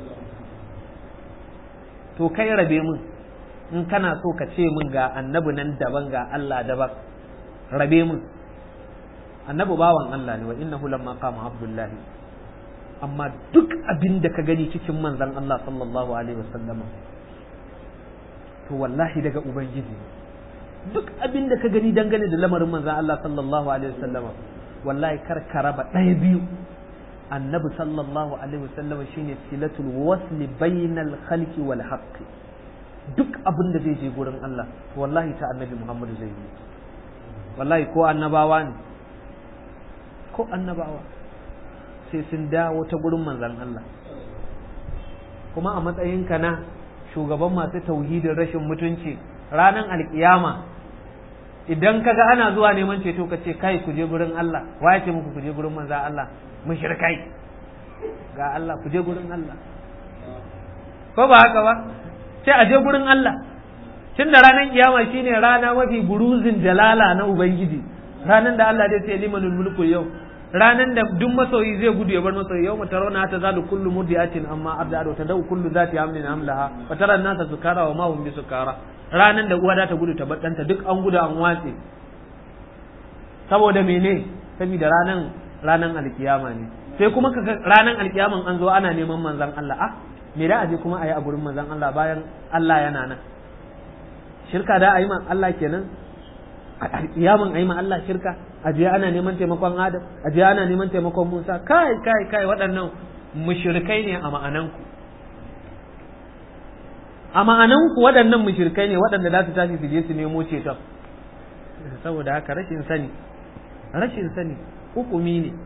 to kai rabe mun in kana so ka ce min ga annabi nan daban ga Allah daban rabe mun annabi bawan Allah ne wa innahu lamma qama abdullahi amma duk abin da ka gani cikin manzon Allah sallallahu alaihi wasallama to wallahi daga ubangiji duk abin da ka gani dangane da lamarin manzan Allah sallallahu alaihi wasallama wallahi kar ka raba ɗaya biyu annabi sallallahu alaihi wasallama shine silatul wasli bainal khalqi wal haqqi duk abin da zai je gurin Allah wallahi ta annabi Muhammadu zai yi wallahi ko annabawa ne ko annabawa sai sun dawo ta gurin manzan Allah kuma a matsayinka na shugaban masu tauhidin rashin mutunci ranar alkiyama idan kaga ana zuwa neman ceto ka ce kai ku je gurin Allah wa ce muku ku je gurin manzo Allah mushrikai ga Allah ku je gurin Allah ko ba haka ba sai a je gurin Allah tun da ranar kiyama shine rana mafi buruzin jalala na ubangiji ranar da Allah zai ce limanul mulku yau ranan da duk masoyi zai gudu ya bar masoyi yau mata rauna ta zalu kullu mudiyatin amma abda ta dau kullu zati hamlin hamlaha wa tara nasa sukara wa ma hum bi sukara ranan da uwa ta gudu ta bar danta duk an gudu an watse saboda mene saboda ranan ranan alkiyama ne sai kuma kaga ranan alkiyaman an zo ana neman manzon Allah ah me da aje kuma ayi a gurin manzon Allah bayan Allah yana nan shirka da ayi man Allah kenan alkiyaman ayi ma Allah shirka aje ana neman taimakon Adam aje ana neman taimakon Musa kai kai kai waɗannan mushrikai ne a ma'ananku a ma'ananku waɗannan mushrikai ne waɗanda za su tashi su je su nemo ceton saboda haka rashin sani rashin sani hukumi ne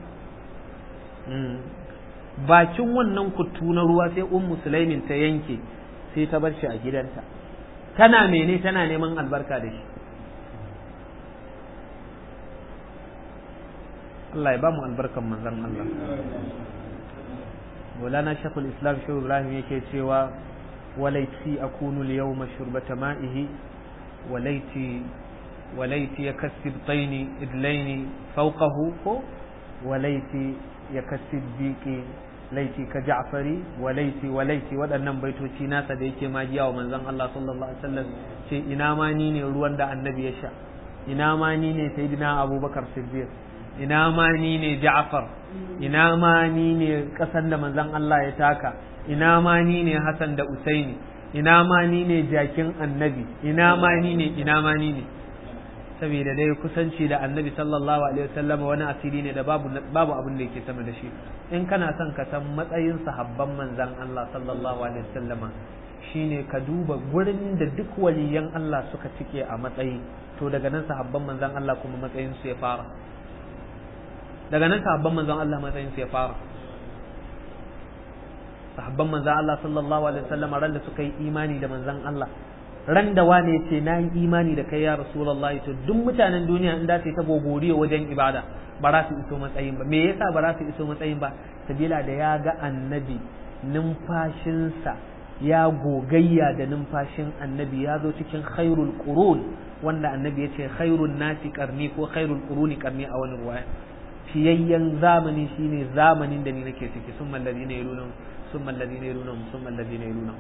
bakin wannan kuttu na ruwa sai un musulaimin ta yanke sai ta bar shi a gidanta tana mene tana neman albarka da shi Allah ya ba mu albarkan manzon Allah Maulana Sheikhul Islam Shehu Ibrahim yake cewa walaiti akunu al-yawma shurbata ma'ihi walaiti walaiti yakassib tayni idlaini fawqahu ko walaiti yakassib diqi laiti ka ja'fari walaiti walaiti waɗannan baitoci nasa da yake magiya wa manzon Allah sallallahu alaihi wasallam ce ina ma ni ne ruwan da annabi ya sha ina ma ni ne sayyidina Abubakar Siddiq ina ma ni ne Ja'far ina ma ni ne ƙasan da manzon Allah ya taka ina ma ni ne Hassan da Usaini ina ma ni ne jakin annabi ina ma ni ne ina ma ni ne saboda dai kusanci da annabi sallallahu alaihi wasallam wani asiri ne da babu babu abin da yake sama da shi in kana son ka san matsayin sahabban manzon Allah sallallahu alaihi wasallam shine ka duba gurin da duk waliyan Allah suka cike a matsayi to daga nan sahabban manzon Allah kuma matsayin su ya fara daga nan sahabban manzon Allah matsayin su ya fara sahabban manzon Allah sallallahu alaihi wasallam ran da suka yi imani da manzon Allah ran da wane ce na yi imani da kai ya rasulullahi to duk mutanen duniya in da su ta gogoriyo wajen ibada ba za su iso matsayin ba me yasa ba za su iso matsayin ba sabila da ya ga annabi numfashinsa ya gogayya da numfashin annabi ya zo cikin khairul qurun wanda annabi ya ce khairun nasi karni ko khairul quruni karni a wani ruwaya fiyayyen zamani shine zamanin da ni nake ciki summa alladhina yaluna summa alladhina yaluna summa alladhina yaluna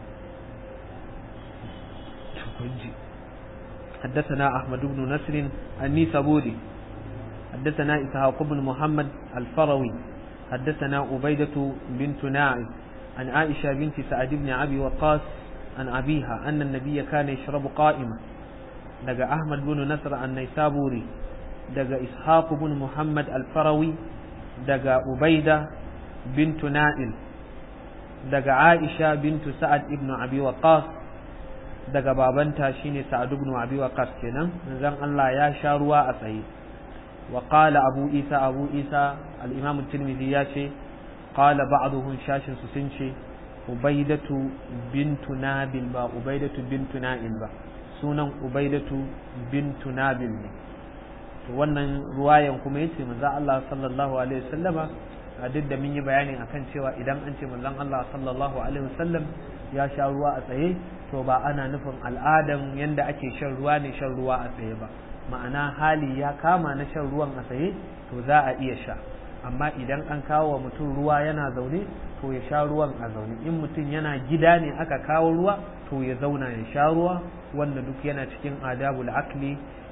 kunji حدثنا أحمد بن نصر النيسابوري حدثنا إسحاق بن محمد الفروي حدثنا عبيدة بنت ناعم عن عائشة بنت سعد بن أبي وقاص عن أبيها أن النبي كان يشرب قائما دقى أحمد بن نصر النيسابوري دقى إسحاق بن محمد الفروي دقى عبيدة بنت نائل دقى عائشة بنت سعد بن أبي وقاص daga babanta shine Sa'ad ibn Abi Waqqas kenan manzon Allah ya sha ruwa a tsaye wa qala Abu Isa Abu Isa al-Imam Tirmidhi ya ce qala ba'dhum shashin su sun ce ubaidatu bintu nabil ba ubaidatu bintu na'il ba sunan ubaidatu bintu nabil ne to wannan ruwayan kuma yace manzo Allah sallallahu alaihi wasallama a duk da mun yi bayani akan cewa idan an ce manzon Allah sallallahu alaihi wasallam ya sha ruwa a tsaye to ba ana nufin al'adan yanda ake shan ruwa ne shan ruwa a tsaye ba ma'ana hali ya kama na shan ruwan a tsaye to za a iya sha amma idan an kawo wa mutum ruwa yana zaune to ya sha ruwan a zaune in mutum yana gida ne aka kawo ruwa to ya zauna ya sha ruwa wanda duk yana cikin adabul akli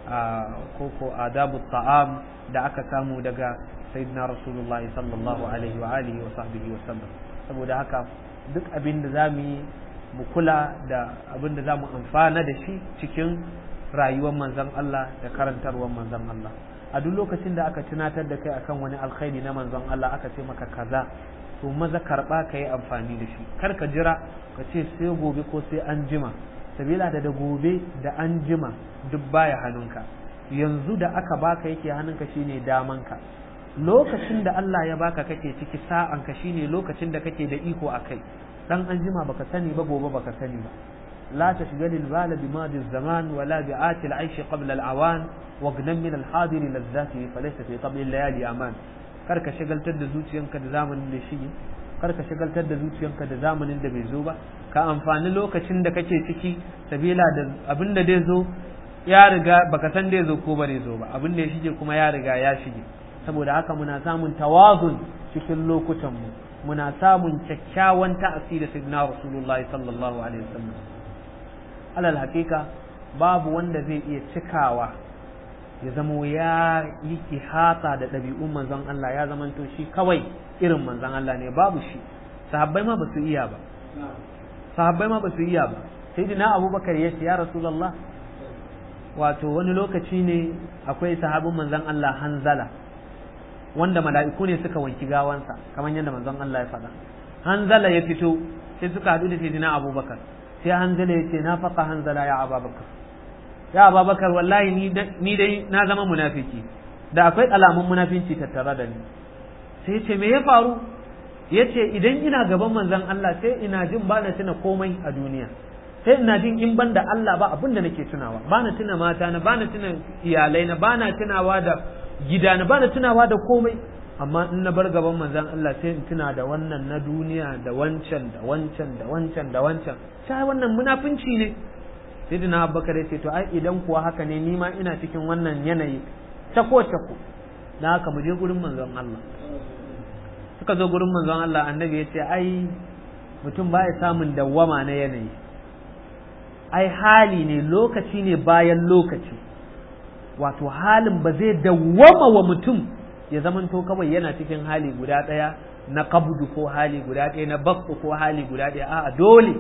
ko ko adabul ta'am da aka samu daga sayyidina rasulullahi sallallahu alaihi wa alihi wa sahbihi wa sallam saboda haka duk abin da zamu yi mu kula da abin da zamu amfana da shi cikin rayuwar manzon Allah da karantarwar manzon Allah a duk lokacin da aka tunatar da kai akan wani alkhairi na manzon Allah aka ce maka kaza to maza karba ka yi amfani da shi kar ka jira ka ce sai gobe ko sai an jima sabila da da gobe da an jima duk baya hannunka yanzu da aka baka yake hannunka shine damanka lokacin da Allah ya baka kake ciki sa'anka shine lokacin da kake da iko a kai dan an jima baka sani ba gobe baka sani ba لا تشغل البال بماضي الزمان ولا بآت العيش قبل الأوان واغنم من الحاضر لذاته فليس في قبل الليالي أمان karka shagaltar da zuciyanka da zamanin da shige karka shagaltar da zuciyanka da zamanin da bai zo ba ka amfani lokacin da kake ciki sabila da abin da zai zo ya riga baka san zai zo ko ba zai zo ba abin da ya shige kuma ya riga ya shige saboda haka muna samun tawazun cikin lokutan mu muna samun kyakkyawan ta'asi da sayyidina rasulullahi sallallahu alaihi wasallam alal hakika babu wanda zai iya cikawa ya zama ya yi ihata da ɗabi'un manzon Allah ya zamanto shi kawai irin manzon Allah ne babu shi sahabbai ma ba su iya ba sahabbai ma ba su iya ba sai dina abubakar ya ce ya rasulallah wato wani lokaci ne akwai sahabin manzon Allah hanzala wanda mala'iku ne suka wanki gawansa kamar yadda manzon Allah ya faɗa hanzala ya fito sai suka haɗu da sayyidina abubakar sai hanzala ya ce na faƙa hanzala ya ababakar ya ababakar wallahi ni dai na zama munafiki da akwai alamun munafinci tattare da ni sai ce me ya faru ya ce idan ina gaban manzon Allah sai ina jin ba na tuna komai a duniya sai ina jin in ban da Allah ba abin da nake tunawa ba na tuna mata na ba na tuna iyalai na ba na tunawa da gida na ba na tunawa da komai amma in na bar gaban manzon Allah sai in tuna da wannan na duniya da wancan da wancan da wancan da wancan sai wannan munafunci ne sai dina abubakar ya ce to ai idan kuwa haka ne ni ma ina cikin wannan yanayi tako tako na haka mu je gurin manzon Allah suka zo gurin manzon Allah annabi ya ce ai mutum baya samun dawwama na yanayi ai hali ne lokaci ne bayan lokaci wato halin ba zai dawwama wa mutum ya zamanto kawai yana cikin hali guda ɗaya na kabdu ko hali guda ɗaya na bakku ko hali guda ɗaya a'a dole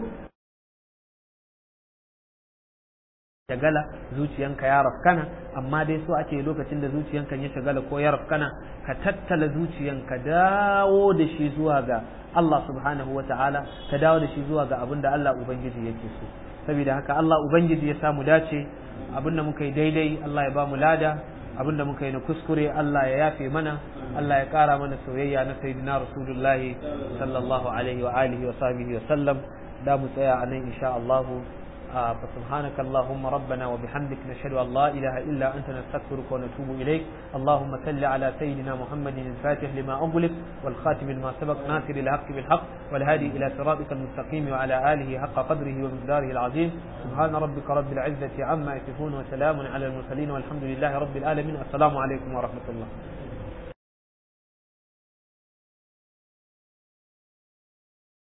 shagala zuciyanka ya rafkana amma dai so ake lokacin da zuciyanka ya shagala ko ya rafkana ka tattala zuciyanka dawo da shi zuwa ga Allah subhanahu wa ta'ala ka dawo da shi zuwa ga abin da Allah Ubangiji yake so saboda haka Allah Ubangiji ya samu dace abin da muka yi daidai Allah ya ba mu lada abin da muka yi na kuskure Allah ya yafe mana Allah ya kara mana soyayya na sayyidina rasulullahi sallallahu alaihi wa alihi wa sahbihi wa sallam da mu tsaya a nan insha Allah فسبحانك اللهم ربنا وبحمدك نشهد أن لا إله إلا أنت نستغفرك ونتوب إليك اللهم صل على سيدنا محمد الفاتح لما أغلق والخاتم لما سبق ناصر الحق بالحق والهادي إلى صراطك المستقيم وعلى آله حق قدره ومقداره العظيم سبحان ربك رب العزة عما يصفون وسلام على المرسلين والحمد لله رب العالمين السلام عليكم ورحمة الله